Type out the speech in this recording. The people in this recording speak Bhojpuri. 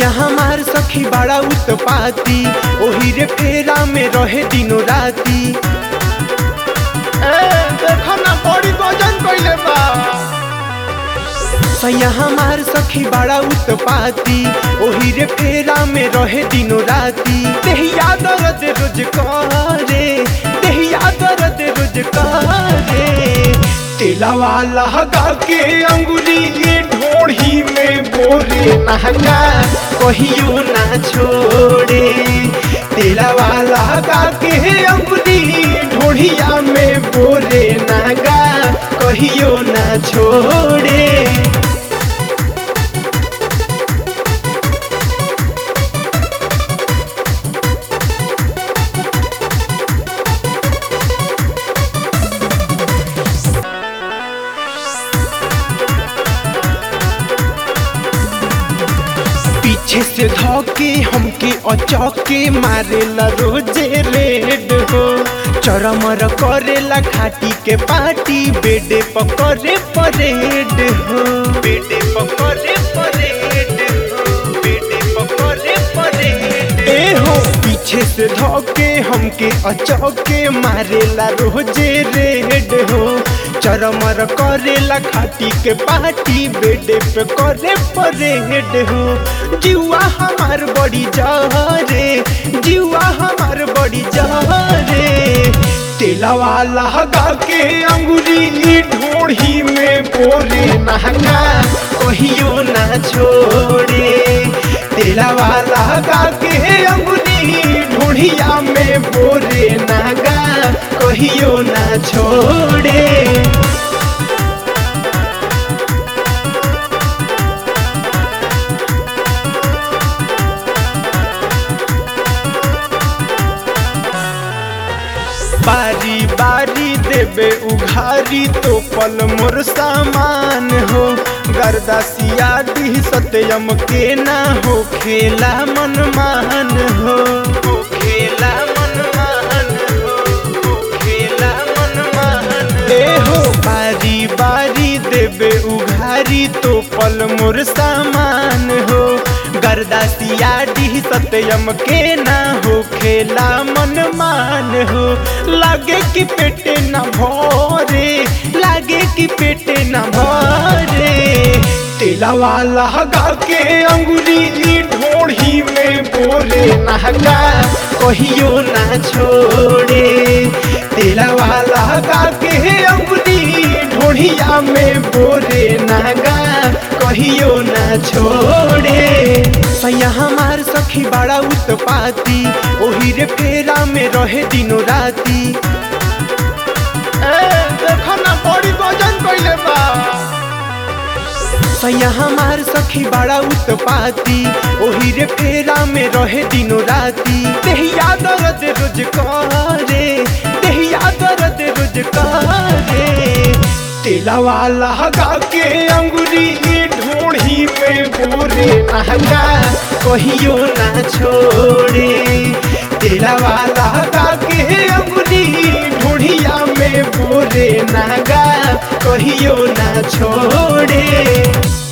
सैया हमार सखी बड़ा उत्पाती ओही रे फेरा में रहे दिनो राती ए देखो ना बड़ी गजन कइले बा सैया हमार सखी बड़ा उत्पाती ओही रे फेरा में रहे दिनो राती देहिया दर्द रोज करे देहिया दर्द रोज करे तेलावा लहगा के अंगुली ढोढ़ी में बोरे महंगा कहियो ना छोड़े तेलावा लहगा के अंगुली ढोढ़िया में बोरे नागा कहियो ना छोड़े पीछे से धोके हमके अचौके मारेला रोजे रेड हो चरमर करेला खाटी के पाटी बेडे पकड़े परेड हो बेडे पकड़े परेड हो बेडे पकड़े परेड ए हो पीछे से धोके हमके अचौके मारेला रोजे रेड हो चरमर करेला खाटी के पाटी बेडे पे करे परेड हो जीवा हमार बड़ी जहरे जीवा हमार बड़ी जहरे तेलावा लहगा के अंगुली ढोढ़ी में बोरे महंगा कहियो ना छोड़े तेलावा लहगा के अंगुली ढोढ़िया में बोरे नागा कहियो ना छोड़े बारी बारी देबे उघारी तो पल मोर सामान हो गर्दासिया दी सत्यम के ना हो खेला मन मान हो हो खेला मन मान हो हो खेला मन मान ए हो बारी बारी देबे उघारी तो पल मोर सामान हो गर्दासिया डी सत्यम के ना हो खेला मन मान हो लागे कि पेटे न भरे लागे कि पेटे न भरे तेलावा लहगा के अंगुली ढोढ़ी में बोरे नहगा कहियो ना छोड़े तेलावा लहगा के अंगुली ढोढ़िया में बोरे नागा कहियो ना छोड़े सैया हमार सखी बड़ा उत्पाती ओही रे फेरा में रहे दिनो राती ए देखो ना बड़ी गजन कइले बा सैया हमार सखी बड़ा उत्पाती ओही रे फेरा में रहे दिनो राती देहिया दर्द रोज करे देहिया दर्द रोज करे तेलावा लहगा के अंगुली ढोढ़ी में बोरे महंगा कहियो ना छोड़े तेलावा लहगा के अंगुली ढोढ़िया में बोरे नागा कहियो ना छोड़े